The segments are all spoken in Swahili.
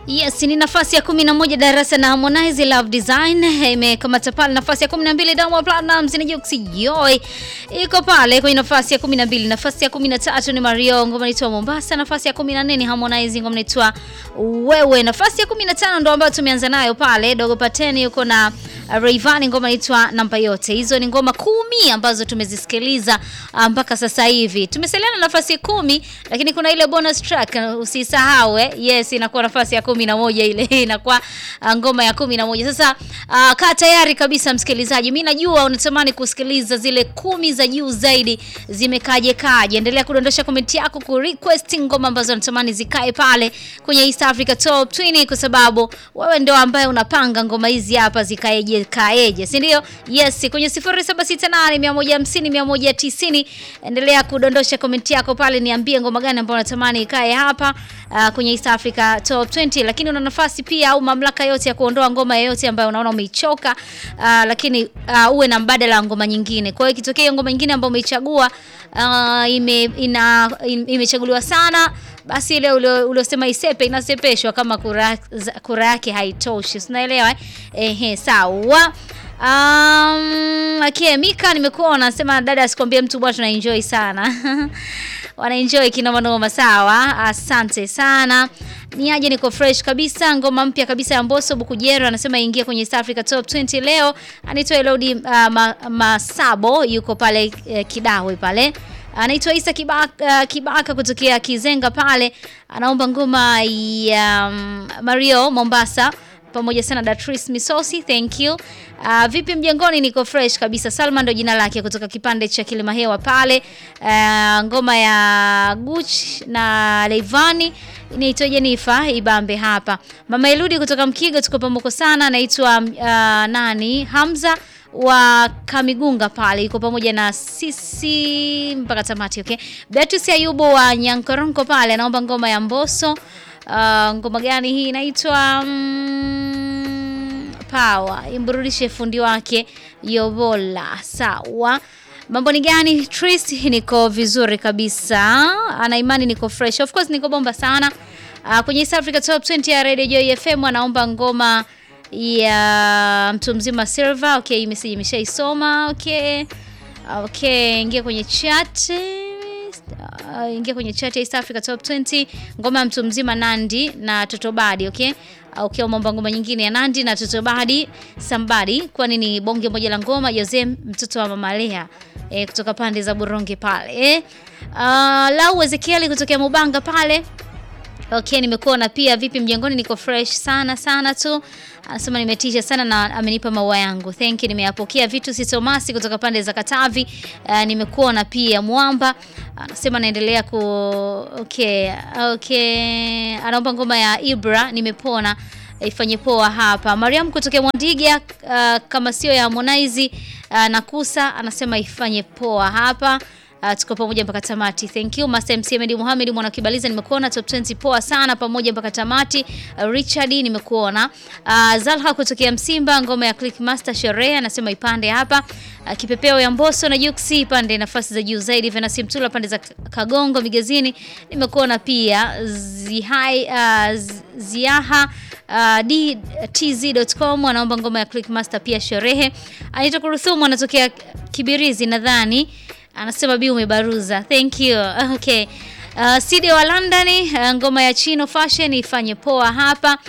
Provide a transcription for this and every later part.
Yes, ni nafasi ya kumi na moja darasa na Harmonize Love Design imekamata pale nafasi ya kumi na mbili Diamond Platnumz na Jux Joy iko pale kwenye nafasi ya kumi na mbili Nafasi ya kumi na tatu ni Mario ngoma inaitwa Mombasa. Nafasi ya kumi na nne ni Harmonize ngoma inaitwa Wewe. Nafasi ya kumi na tano ndo ambayo tumeanza nayo pale, Dogo Pateni yuko na Rayvanny ngoma inaitwa Namba Yote. Hizo ni ngoma kumi ambazo tumezisikiliza mpaka sasa hivi. Tumesalia na nafasi ya kumi, lakini kuna ile bonus track usisahau, eh. Yes, inakuwa nafasi ya kumi na moja ile inakuwa uh, ngoma ya kumi na moja. Sasa uh, kaa tayari kabisa msikilizaji, mi najua unatamani kusikiliza zile kumi za juu zaidi zimekaje kaje. Endelea kudondosha komenti yako ku request ngoma ambazo unatamani zikae pale kwenye East Africa Top 20 kwa sababu wewe ndio ambaye unapanga ngoma hizi hapa zikaeje kaeje, si ndio? Yes, kwenye 0768 150 190 endelea kudondosha komenti yako pale, niambie ngoma gani ambayo unatamani ikae hapa uh, kwenye East Africa Top 20 lakini una nafasi pia au mamlaka yote ya kuondoa ngoma yoyote ambayo unaona umeichoka, uh, lakini uh, uwe na mbadala wa ngoma nyingine. Kwa hiyo ikitokea hiyo ngoma nyingine ambayo umeichagua uh, ime, ina, imechaguliwa sana basi ile uliosema isepe inasepeshwa kama kura, kura yake haitoshi, unaelewa eh? Ehe, sawa. Um, okay, Mika nimekuwa unasema dada, asikwambie mtu bwana, tuna enjoy sana wana enjoy kinoma noma. Sawa, asante sana. Ni aje, niko fresh kabisa. Ngoma mpya kabisa ya Mbosso Bukujero anasema ingia kwenye East Africa Top 20 leo. Anaitwa Elodi uh, ma, Masabo yuko pale uh, Kidawe pale anaitwa Isa Kibaka, uh, Kibaka kutokea Kizenga pale, anaomba ngoma ya um, Mario Mombasa pamoja sana Datris Misosi, thank you. Uh, vipi mjengoni? Niko fresh kabisa. Salma ndo jina lake kutoka kipande cha Kilimahewa pale. Uh, ngoma ya Guch na Leivani inaitwa Jenifa Ibambe hapa. Mama Eludi kutoka Mkigo, tuko pamoja sana. Anaitwa uh, nani Hamza wa Kamigunga pale yuko pamoja na sisi mpaka tamati. Okay, Beatrice Ayubu wa Nyankoronko pale anaomba ngoma ya Mbosso. Uh, ngoma gani hii inaitwa mm, Power, imburudishe fundi wake Yobola. Sawa, mambo ni gani? Trist, niko vizuri kabisa, ana imani niko fresh, of course niko bomba sana. Uh, kwenye East Africa Top 20 ya Radio Joy FM anaomba ngoma ya mtu mzima Silva. Okay, message imeshaisoma. Okay, okay, ingia kwenye chat uh, ingia kwenye chat ya East Africa Top 20 ngoma ya mtu mzima Nandi na Totobadi. Okay, okay, umeomba ngoma nyingine ya Nandi na Totobadi Sambadi, kwani ni bonge moja la ngoma. Jose mtoto wa mama Lea eh, kutoka pande za Buronge pale eh. Uh, Lau Ezekieli kutokea Mubanga pale Okay, nimekuona pia. Vipi mjengoni? Niko fresh sana sana tu. Anasema nimetisha sana na amenipa maua yangu. Thank you, nimeyapokea. Vitu si Tomasi kutoka pande za Katavi. Uh, nimekuona pia Mwamba. Anasema naendelea ku okay, okay. Anaomba ngoma ya Ibra nimepona ifanye poa hapa. Mariam kutokea Mwandiga, uh, kama sio ya Harmonize uh, nakusa anasema ifanye poa hapa. Uh, tuko pamoja mpaka tamati. Thank you Master MC Ahmed Mohamed mwana kibaliza, nimekuona top 20 poa sana pamoja mpaka tamati. Uh, Richard nimekuona. Uh, Zalha kutokea Msimba, ngoma ya Click Master sherehe anasema ipande hapa. Uh, kipepeo ya Mbosso na Juksi ipande nafasi za juu zaidi. Venasi Mtula pande za Kagongo Migezini nimekuona pia. Zihai uh, Ziaha Uh, dtz.com anaomba ngoma ya Click Master pia sherehe. Anita Kuruthumu anatokea Kibirizi nadhani anasema bi umebaruza. Thank you. Okay. Uh, Sidi wa London uh, ngoma ya Chino Fashion ifanye poa hapa.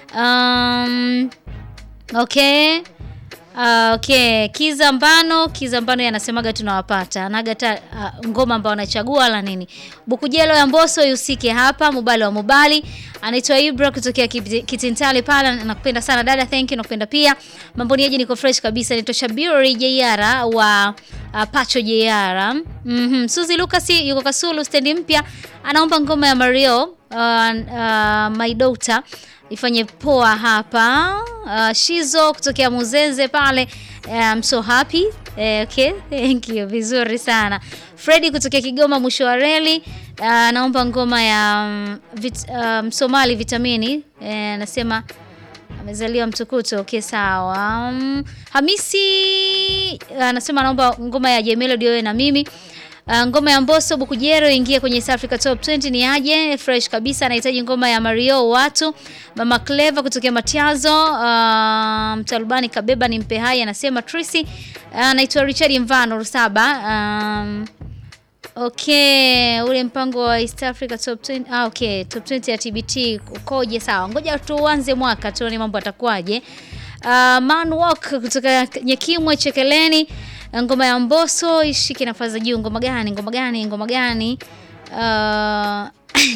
Um, okay. Uh, okay. Kiza Mbano, Kiza Mbano yanasemaga tunawapata. Anaga uh, ngoma ambayo anachagua la nini? Bukujelo ya Mbosso yusike hapa, Mubali wa Mubali. Anaitwa Ibra kutokea Kitintali pala, nakupenda sana dada, thank you, nakupenda pia. Mambo niaje, niko fresh kabisa. Nito Shabiri Jeyara wa uh, Pacho Jeyara. Mhm. Mm Suzi Lucas yuko Kasulu stendi mpya, anaomba ngoma ya Mario uh, uh, My Daughter ifanye poa hapa. Uh, Shizo kutokea Muzenze pale, I'm so happy. Eh, okay, thank you, vizuri sana. Freddy kutokea Kigoma mwisho wa reli anaomba uh, ngoma ya um, vit, um, Somali vitamini anasema eh, amezaliwa mtukutu. Okay, sawa. Um, Hamisi anasema anaomba ngoma ya J Melody wewe na mimi Uh, ngoma ya Mbosso Bukujero ingie kwenye East Africa Top 20 ni aje? Fresh kabisa, anahitaji ngoma ya Mario watu. Mama Clever kutokea Matiazo, uh, Mtalubani Kabeba ni mpe hai anasema Tracy. Anaitwa uh, Richard Mvano Rusaba. Um, Okay, ule mpango wa East Africa Top 20. Ah, okay, Top 20 ya TBT ukoje? Sawa, ngoja tuanze mwaka tuone mambo atakuwaje. Uh, Man Walk kutoka Nyekimwe Chekeleni, ngoma ya Mbosso ishike nafasi za juu. Ngoma gani? Ngoma gani? Ngoma gani? Uh,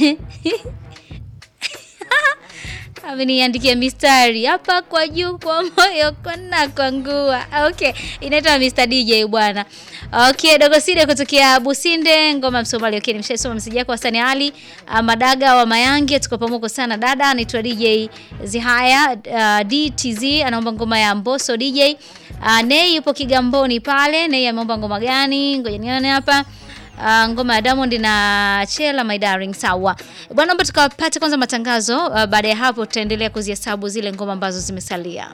ameniandikia mistari hapa kwa juu kwa moyo kona kwa ngua. Okay, inaitwa Mr DJ bwana. Okay, Dogo Side kutokea Businde, ngoma Msomali. Okay, nimeshaisoma message yako Hasani Ali uh, Madaga wa Mayange, tuko pamoja sana dada. Anaitwa DJ Zihaya uh, DTZ anaomba ngoma ya Mbosso DJ. Uh, Nei yupo Kigamboni pale. Nei ameomba ngoma gani? Ngoja nione hapa. Uh, ngoma ya Diamond na Chela My Darling. Sawa bwana, naomba tukapate kwanza matangazo. Uh, baada ya hapo tutaendelea kuzihesabu zile ngoma ambazo zimesalia.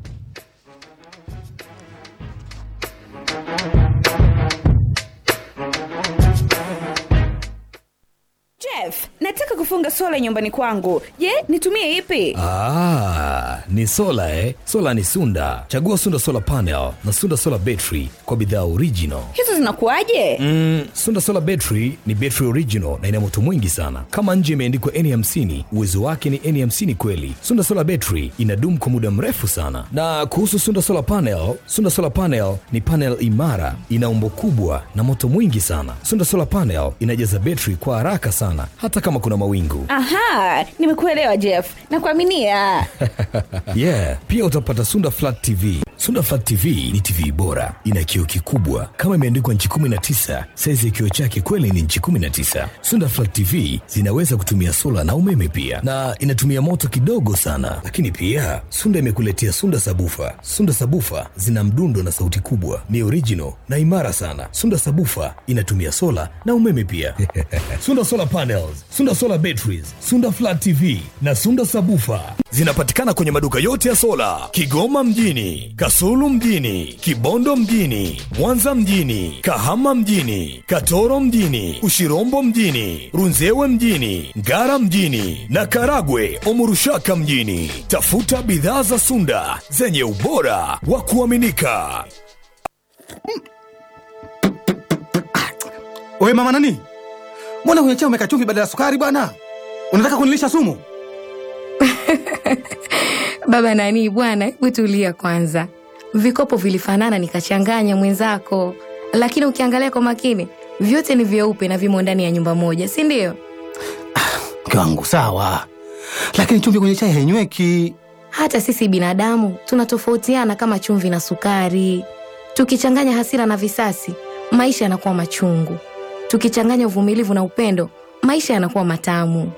Jeff, nataka kufunga sola nyumbani kwangu. Je, nitumie ipi? Ah, ni sola eh? Sola ni Sunda. Chagua Sunda Solar Panel na Sunda Solar Battery kwa bidhaa original. Hizo zinakuwaje? Mm, Sunda Solar Battery ni battery original na ina moto mwingi sana. Kama nje imeandikwa N50, uwezo wake ni N50 kweli. Sunda Solar Battery inadumu kwa muda mrefu sana. Na kuhusu Sunda Solar Panel, Sunda Solar Panel ni panel imara, ina umbo kubwa na moto mwingi sana. Sunda Solar Panel inajaza battery kwa haraka sana hata kama kuna mawingu. Aha, nimekuelewa Jeff. Nakuaminia. yeah, pia utapata Sunda Flat TV. Sunda Flat TV ni TV bora, ina kioo kikubwa kama imeandikwa nchi 19. Saizi ya kioo chake kweli ni nchi 19. Sunda Flat TV zinaweza kutumia sola na umeme pia, na inatumia moto kidogo sana. Lakini pia Sunda imekuletea Sunda Sabufa. Sunda Sabufa zina mdundo na sauti kubwa, ni original na imara sana. Sunda Sabufa inatumia sola na umeme pia. Sunda Solar Panels, Sunda Solar Batteries, Sunda Flat TV na Sunda Sabufa zinapatikana kwenye maduka yote ya sola Kigoma mjini, Kasulu mjini, Kibondo mjini, Mwanza mjini, Kahama mjini, Katoro mjini, Ushirombo mjini, Runzewe mjini, Ngara mjini na Karagwe Omurushaka mjini. Tafuta bidhaa za Sunda zenye ubora wa kuaminika. Wewe mama nani? Mbona kwenye chai umeweka chumvi badala ya sukari bwana? Unataka kunilisha sumu? Baba nani bwana, hebu tulia kwanza. Vikopo vilifanana nikachanganya mwenzako, lakini ukiangalia kwa makini vyote ni vyeupe na vimo ndani ya nyumba moja, si ndio? Mke wangu sawa, lakini chumvi kwenye chai hainyweki. Hata sisi binadamu tunatofautiana kama chumvi na sukari. Tukichanganya hasira na visasi, maisha yanakuwa machungu. Tukichanganya uvumilivu na upendo, maisha yanakuwa matamu.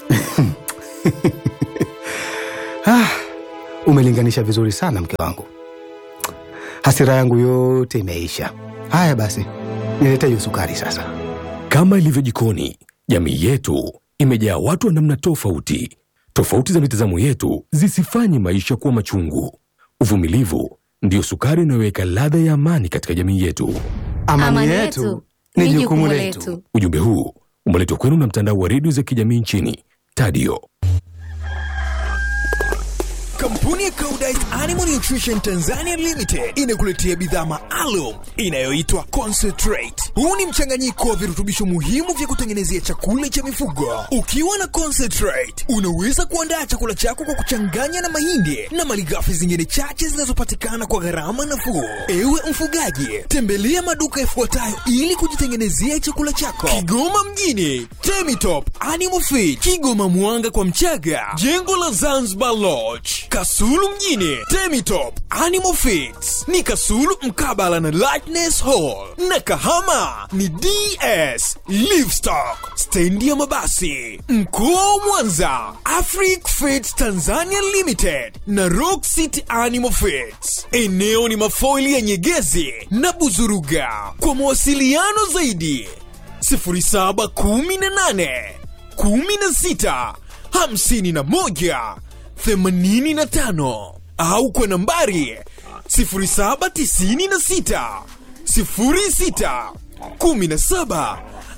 Ah, umelinganisha vizuri sana mke wangu, hasira yangu yote imeisha. Haya basi, nilete hiyo sukari sasa. Kama ilivyo jikoni, jamii yetu imejaa watu wa namna tofauti. Tofauti za mitazamo yetu zisifanye maisha kuwa machungu. Uvumilivu ndiyo sukari inayoweka ladha ya amani katika jamii yetu. Amani, yetu ni jukumu letu. Ujumbe huu umeletwa kwenu na mtandao wa redio za kijamii nchini Tadio. Kampuni ya Koudijt Animal Nutrition Tanzania Limited inakuletea bidhaa maalum inayoitwa Concentrate. Huu ni mchanganyiko wa virutubisho muhimu vya kutengenezea chakula cha mifugo. Ukiwa na Concentrate, unaweza kuandaa chakula chako kwa kuchanganya na mahindi na malighafi zingine chache zinazopatikana kwa gharama nafuu. Ewe mfugaji, tembelea maduka yafuatayo ili kujitengenezea chakula chako: Kigoma mjini, Temitop Animal Feed, Kigoma Mwanga kwa Mchaga, jengo la Zanzibar Lodge, Kasulu mjini, Temitop Animal Feeds ni Kasulu mkabala na Lightness Hall, na Kahama ni DS Livestock, stendi ya mabasi. Mkoa wa Mwanza, Afric Feeds Tanzania Limited na Rock City Animal Feeds. Eneo ni mafoili ya Nyegezi na Buzuruga. Kwa mawasiliano zaidi 0718 16 51 85 au kwa nambari 0796 06 17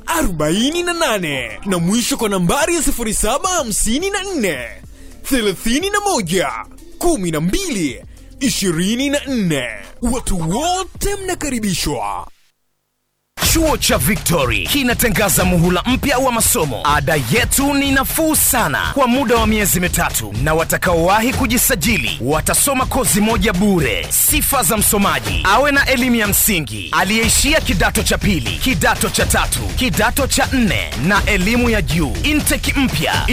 48 na mwisho kwa nambari ya 0754 31 12 24. Watu wote mnakaribishwa. Chuo cha Victory kinatangaza muhula mpya wa masomo. Ada yetu ni nafuu sana kwa muda wa miezi mitatu, na watakaowahi kujisajili watasoma kozi moja bure. Sifa za msomaji: awe na elimu ya msingi, aliyeishia kidato cha pili, kidato cha tatu, kidato cha nne na elimu ya juu. Intake mpya